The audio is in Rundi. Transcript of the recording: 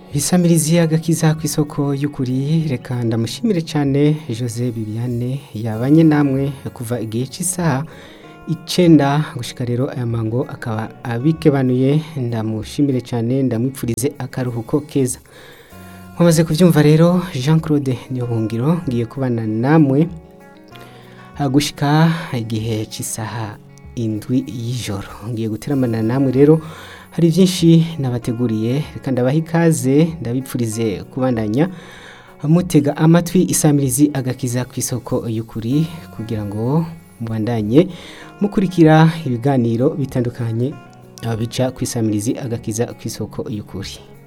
Isamirizi agakiza ku isoko y'ukuri reka ndamushimire cyane Jose Bibiane yabanye namwe kuva igihe cy'isaha icenda gushika rero aya mango akaba abikebanuye ndamushimire cyane ndamwipfurize akaruhuko keza nkomaze kubyumva rero Jean Claude Niyobuhungiro ngiye kubana namwe gushika igihe cy'isaha indwi y'ijoro ngiye guteramana namwe rero hari byinshi nabateguriye reka ndabaha ikaze ndabipfurize kubandanya mutega amatwi isamirizi agakiza ku isoko y'ukuri kugira ngo mubandanye mukurikira ibiganiro bitandukanye bica ku isamirizi agakiza ku isoko y'ukuri